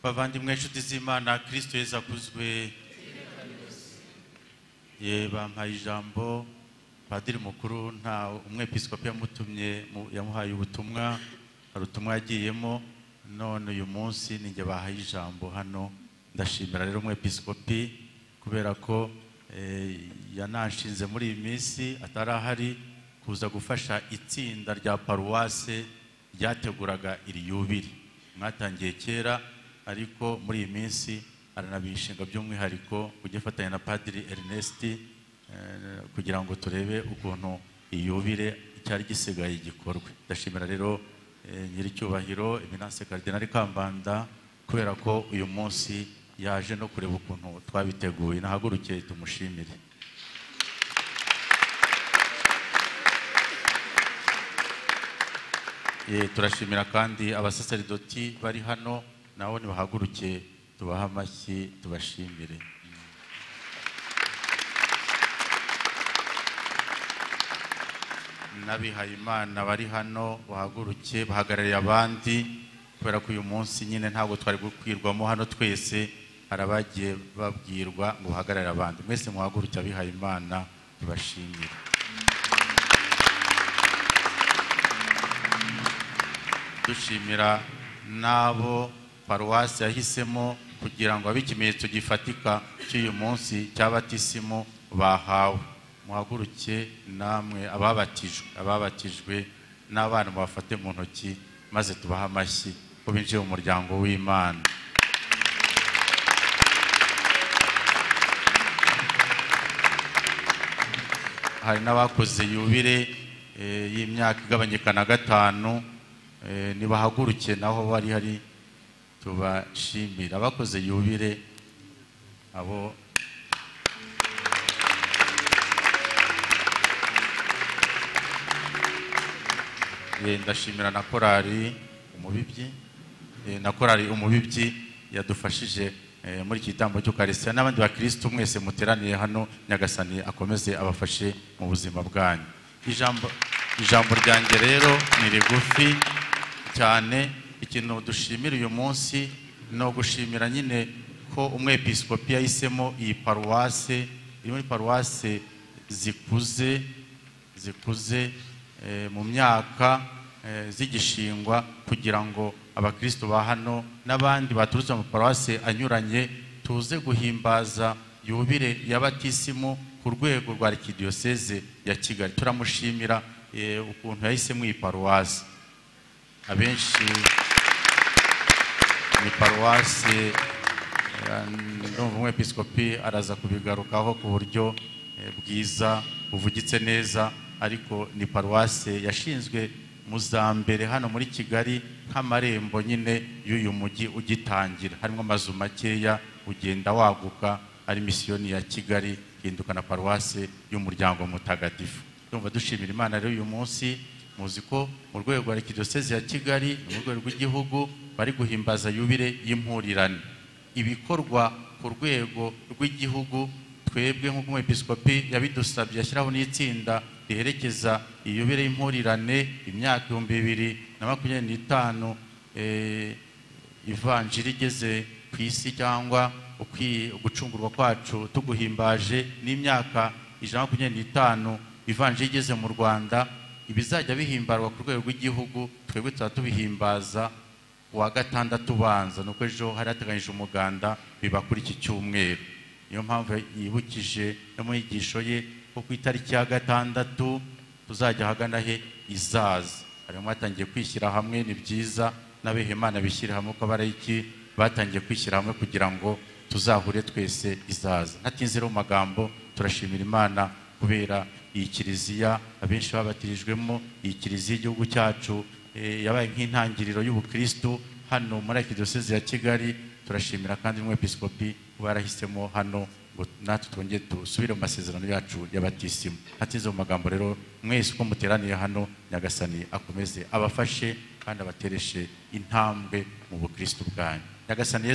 bavandimwe inshuti z'imana kirisito yesu akuzwe ye bampaye ijambo padiri mukuru nta umwepiskopi yamutumye mu- yamuhaye ubutumwa hari ubutumwa yagiyemo none uyu munsi ninjye bahaye ijambo hano ndashimira rero umwepiskopi kubera ko eh, yananshinze muri iyi minsi atari ahari kuza gufasha itsinda rya paruwase ryateguraga iri yubiri mwatangiye kera ariko muri iyi minsi aranabishinga by'umwihariko kujya afatanya na padiri Ernest eh, kugira ngo turebe ukuntu iyubire icyari gisigaye gikorwe ndashimira rero eh, nyiricyubahiro eminase karidinari kambanda kubera ko uyu munsi yaje no kureba ukuntu twabiteguye nahaguruke tumushimire Eh, turashimira kandi abasaseridoti bari hano nabo nibahaguruke tubahe amashyi tubashimire n'abihayimana bari hano bahaguruke bahagarariye abandi kubera ko uyu munsi nyine ntabwo twari gukwirwamo hano twese hari abagiye babwirwa ngo bahagararire abandi mwese muhaguruke abihayimana tubashimire dushimira n'abo paruwasi yahisemo kugira ngo abe ikimenyetso gifatika cy'uyu munsi cy'abatisimu bahawe muhaguruke namwe ababatijwe ababatijwe n'abana mubafate mu ntoki maze tubahe amashyi ko binjiye mu muryango w'imana hari n'abakoze yubire eh, y'imyaka igabanyika na gatanu eh, nibahaguruke naho bari hari tubashimira abakoze yubire abo Eh, ndashimira na korali umubibyi Eh, na korali umubibyi yadufashije eh, muri iki gitambo cy'ukarisitiya n'abandi bakirisitu mwese muteraniye hano nyagasani akomeze abafashe mu buzima bwanyu ijambo ijambo ryanjye rero ni rigufi cyane ikintu dushimira uyu munsi ni ugushimira nyine ko umwepiskopi yahisemo iyi paruwase iri muri paruwase zikuze zikuze eh, mu myaka eh, zigishingwa kugira ngo abakristo ba hano n'abandi baturutse mu paruwase anyuranye tuze guhimbaza yubire y'abatisimu ku rwego rwa arikidiyoseze ya kigali turamushimira eh, ukuntu yahisemo iyi paruwase abenshi ni paruwase ndumva umwepiskopi araza kubigarukaho ku buryo eh, bwiza buvugitse neza ariko ni paruwase yashinzwe mu za mbere hano muri kigali nk'amarembo nyine y'uyu mujyi ugitangira harimo amazu makeya ugenda waguka ari misiyoni ya kigali ihinduka na paruwase y'umuryango mutagatifu ndumva dushimira imana rero uyu munsi muzi ko mu rwego rwa arikidiyoseze ya kigali no mu rwego rw'igihugu bari guhimbaza yubire y'impurirane ibikorwa ku rwego rw'igihugu twebwe nk'uko umwepiskopi yabidusabye ashyiraho n'itsinda riherekeza iyubire y'impurirane imyaka ibihumbi bibiri na makumyabiri n'itanu eh, ivanjiri igeze ku isi cyangwa ukwi- gucungurwa kwacu tuguhimbaje n'imyaka ijana na makumyabiri n'itanu ivanjiri igeze mu rwanda ibizajya bihimbarwa ku rwego rw'igihugu twebwe tuba tubihimbaza kuwa gatandatu ubanza ni uko ejo hari hateganyije umuganda biba kuri iki cyumweru niyo mpamvu yibukije no mu nyigisho ye ko ku itariki ya gatandatu tuzajya ahagana he izaza harimo batangiye kwishyira hamwe ni byiza n'abehemana bishyire hamwe uko abarayiki batangiye kwishyira hamwe kugira ngo tuzahure twese izaza ntatinze rero mu magambo turashimira imana kubera iyi kiliziya abenshi babatirijwemo iyi kiliziya y'igihugu cyacu eh, yabaye nk'intangiriro y'ubukristo hano muri arikidiyoseze ya kigali turashimira kandi umwepiskopi uba yarahisemo hano ngo natwe twongere dusubire mu masezerano yacu y'abatisimu hatize mu magambo rero mwese uko muteraniye hano nyagasani akomeze abafashe kandi abatereshe intambwe mu bukristo bwanyu nyagasani Yesu